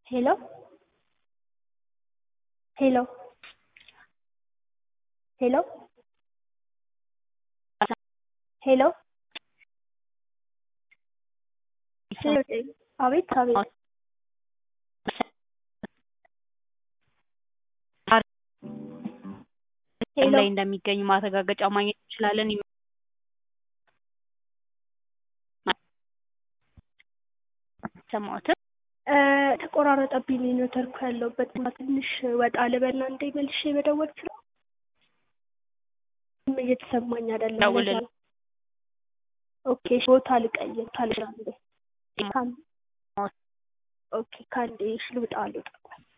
ሄሎ ሄሎ ሄሎ ሄሎ አቤት አቤት ሄሎ ላይ እንደሚገኙ ማረጋገጫ ማግኘት እንችላለን? ሰማሁትን ተቆራረጠብኝ ኔትወርኩ ያለሁበት ቦታ ትንሽ ወጣ ልበልና እንዴ መልሼ መደወል ይችላል? እየተሰማኝ አይደለም። ደውል ለዛ ነው። ኦኬ ቦታ ልቀይር ካልሻ እንዴ ኦኬ ከአንዴ እሺ ልውጣ ልውጣ